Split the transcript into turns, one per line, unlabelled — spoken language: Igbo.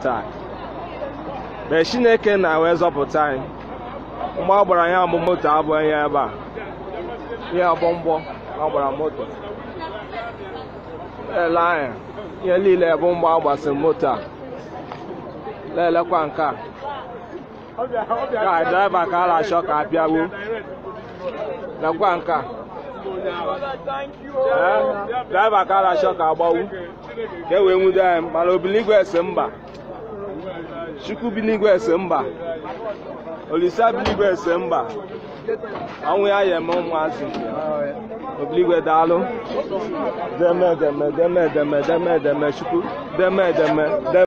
moto a mgbe chineke na wee zọpụta anyị mgbe ọ gbara ya bụ moto abụghị ya ebe a ihe ọgbọ mgbọ ọ gbara moto ele anya ihe niile bụ mgbe a gbasịrị moto a lelekwa nke a ka draiva ka a na-achọ ka a bịagbuo lekwa nke a Ee, draiva ka a na-achọ ka agbawu ka e wee nwude anyị mana obiligwe ese mba chukwu biligwe ese mba olisa biligwe ese mba ọnwụ ya ya eme ụmụazị obiligwe daalụ deme deme deme deme deme deme chukwu deme deme deme